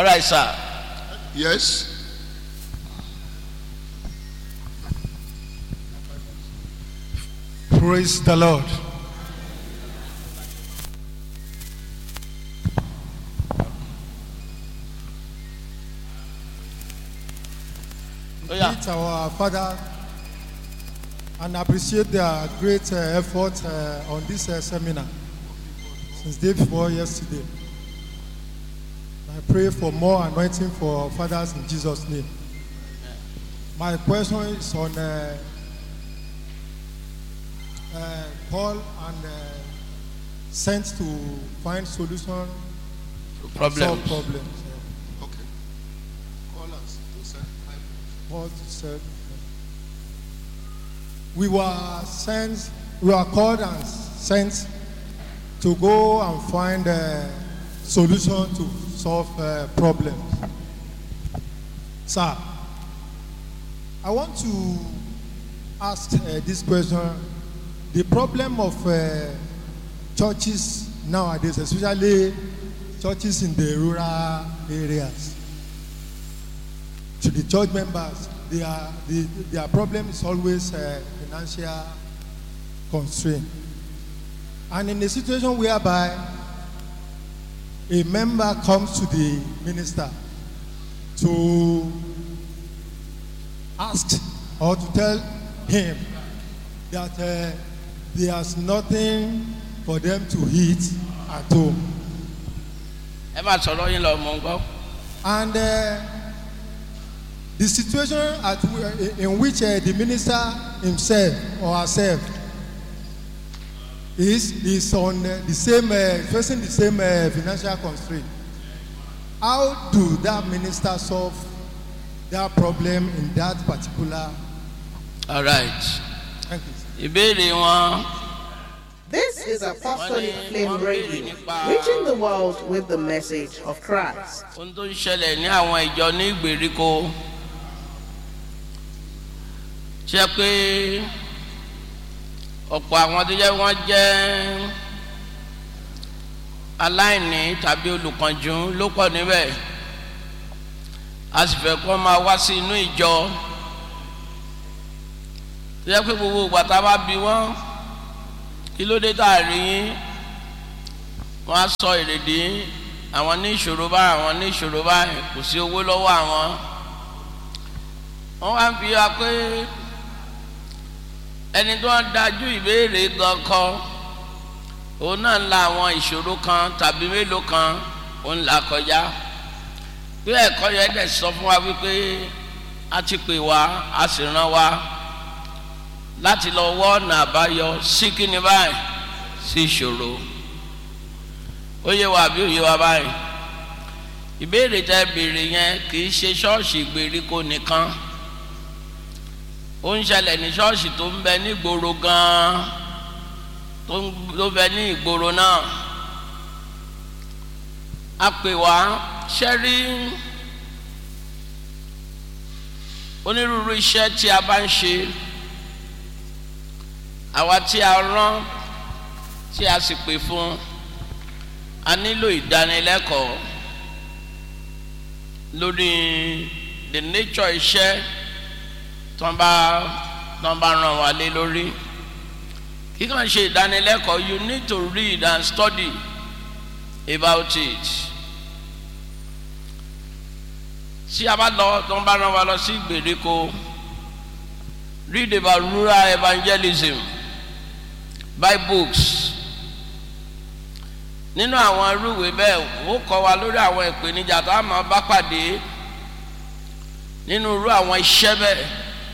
all right sir Yes. Praise the Lord. ó yá Meet our father and appreciate their great uh, effort uh, on this uh, seminar since day before yesterday. I pray for more anointing for our fathers in Jesus' name. My question is on uh, uh, Paul and uh, sent to find solution solve problem problems. uh, Okay. Call us to send five. Paul said, we were sent, we were called and sent to go and find a solution to solve uh, problems. Sir, I want to ask uh, this question. The problem of uh, churches nowadays, especially churches in the rural areas, to the church members, they are, the, their problem is always uh, financial constraint. And in a situation whereby a member comes to the minister to ask or to tell him that uh, there's nothing for them to eat at home. ẹ máa sọ̀rọ̀ yín lọ mọ̀ ń gbọ́ And uh, the situation at, w- in which uh, the minister himself or herself is is on uh, the same uh, facing the same uh, financial constraint. How do that minister solve that problem in that particular? all right Thank you. ìbéèrè wọn This is Apostolic Flame Radio, reaching the world with the message of Christ. ohun tó ń ṣẹlẹ̀ ní àwọn ìjọ ní ìgbèríko ṣe pé ọ̀pọ̀ àwọn tó jẹ́ wọ́n jẹ́ aláìní tàbí olùkànjú ló pọ̀ níbẹ̀ a sì fẹ́ kó máa wá sí inú ìjọ tó jẹ́ pé gbogbo ìgbà tá a bá bi wọ́n kí ló dé tá a rí yín wọ́n á sọ èrèdí àwọn ní ìṣòro báyìí àwọn ní ìṣòro báyìí kò sí owó lọ́wọ́ àwọn wọ́n wá ń fi wá pé ẹni tó ń dájú ìbéèrè gan kọ òun náà ń la àwọn ìṣòro kan tàbí mélòó kan òun là kọjá bí ẹ̀kọ́ yẹn dẹ̀ sọ fún wa wípé a ti pè wá a sì rán wa láti lọ wọ́ ọ̀nà àbáyọ sí kíni báyìí sí ìṣòro ó yé wa àbí ó yé wa báyìí ìbéèrè tẹ béèrè yẹn kì í ṣe ṣọ́ọ̀ṣì ìgbèríko nìkan ó ń ṣẹlẹ̀ ní ṣọ́ọ̀ṣì tó ń bẹ ní ìgboro gan-an tó ń tó bẹ ní ìgboro náà a pè wá ṣẹ́rí onírúurú iṣẹ́ tí a bá ń ṣe àwa tí a rán tí a sì pè fún a nílò ìdánilẹ́kọ̀ọ́ lórí the nature iṣẹ́ tí wọ́n bá tí wọ́n bá ràn wá lé lórí kí kàn ṣe ìdánilẹ́kọ̀ọ́ you need to read and study about it tí a bá lọ tí wọ́n bá ràn wá lọ sí ìgbèríko read about rural evangelism buy books nínú àwọn irúwé bẹ́ẹ̀ ó kọ́ wa lórí àwọn ìpèníjà tá a máa bá pàdé nínú irú àwọn iṣẹ́ bẹ́ẹ̀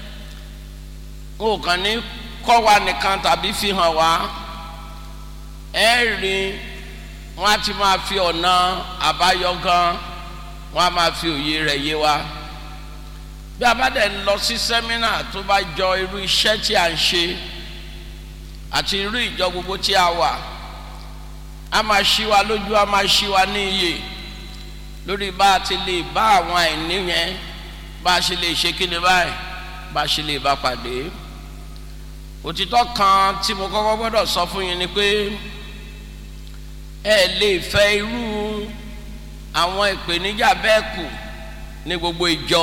ó kàn ní kọ́ wa nìkan tàbí fi hàn wá ẹ rí wọn á ti máa fi ọ̀nà àbáyọ gan wọn á máa fi òye rẹ̀ yé wa bí a bá dẹ̀ ń lọ sí sẹ́mínà tó bá jọ irú iṣẹ́ tí a ń ṣe àti irú ìjọ gbogbo tí a wà a máa ṣí wa lójú a máa ṣí wa ní iyè lórí bá a ti lè bá àwọn àìní yẹn bá a ṣe lè ṣe kíni báyìí bá a ṣe lè bá pàdé òtítọ́ kan tí mo kọ́kọ́ gbọ́dọ̀ sọ fún yín ni pé ẹ lè fẹ́ irú àwọn ìpèníjà bẹ́ẹ̀ kù ní gbogbo ìjọ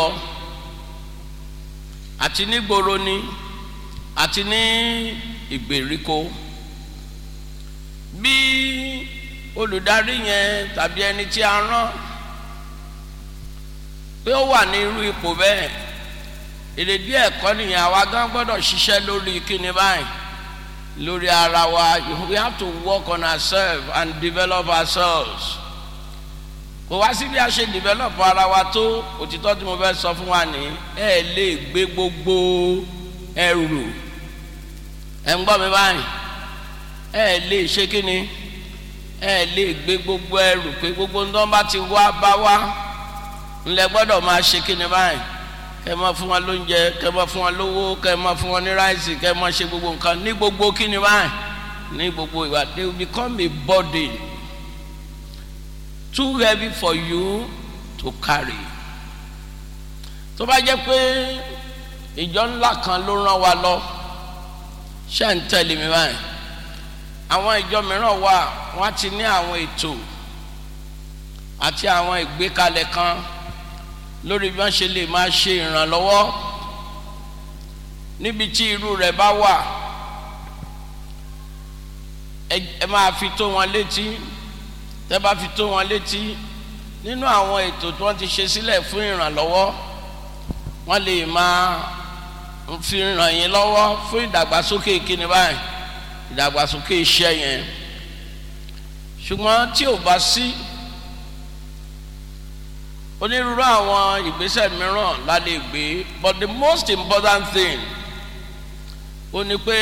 àti nígboro ni àti ní ìgbèríko bí olùdarí yẹn tàbí ẹni tí a rán pé ó wà ní irú ipò bẹ́ẹ̀ èrèdí ẹ̀kọ́ nìyẹn àwa gan gbọ́dọ̀ ṣiṣẹ́ lórí kíni báyìí lórí ara wa we have to work on ourselves and develop ourselves kò wá sí bí a ṣe develop ara wa tó òtítọ́ tí mo fẹ́ sọ fún wa ní ẹ lè gbé gbogbo ẹrù ẹ ń gbọ́ mi báyìí ẹ lè ṣe kíni ẹ lè gbé gbogbo ẹrù pé gbogbo ń tán bá ti wá bá wá ńlẹ gbọ́dọ̀ máa ṣe kíni báyìí kẹ máa fún wọn lóúnjẹ kẹ máa fún wọn lówó kẹ máa fún wọn ní ráìsì kẹ máa ṣe gbogbo nǹkan ní gbogbo kíni báyìí ní gbogbo ìwà they will become a burden too heavy for you to carry tó bá jẹ́ pé ìjọ ńlá kan ló rán wa lọ ṣé ń tẹ̀lé mi báyìí àwọn ìjọ mìíràn wà wọ́n ti ní àwọn ètò àti àwọn ìgbékalẹ̀ kan lórí bí wọ́n ṣe lè máa ṣe ìrànlọ́wọ́ níbi tí irú rẹ̀ bá wà ẹ máa fi tó wọn létí tẹ́ bá fi tó wọn létí nínú àwọn ètò tí wọ́n ti ṣe sílẹ̀ fún ìrànlọ́wọ́ wọ́n lè máa fi ràn yín lọ́wọ́ fún ìdàgbàsókè kíni báyìí ìdàgbàsókè iṣẹ́ yẹn ṣùgbọ́n tí ò bá sí onírúurú àwọn ìgbésẹ̀ mìíràn la lè gbé but the most important thing ó ní pé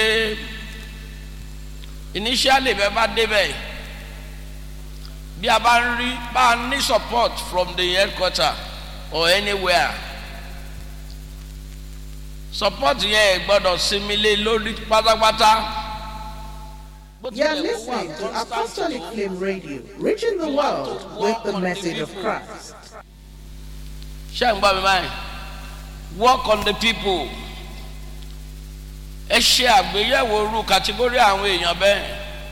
initially bẹ́ẹ̀ bá débẹ̀ bí a bá ń rí bá a ní support from the headquarter or anywhere support yẹn gbọ́dọ̀ sinmi lé lórí pátápátá. You are listening to Apostolic Flame Radio, reaching the world with the message of Christ. ṣé ń gbọ́ mi báyìí work on the people ẹ ṣe àgbéyẹ̀wò irú kàtígórì àwọn èèyàn bẹ́ẹ̀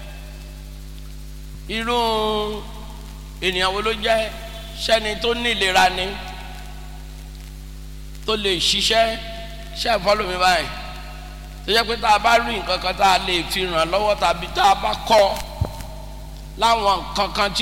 irú ènìyàn wo ló jẹ́ sẹ́ni tó ní ìlera ni tó lè ṣiṣẹ́ ṣe àfọlù mi báyìí tó jẹ́ pé tá a bá rí nǹkan kan tá a lè fi ràn lọ́wọ́ tàbí tá a bá kọ́ láwọn nǹkan kan tí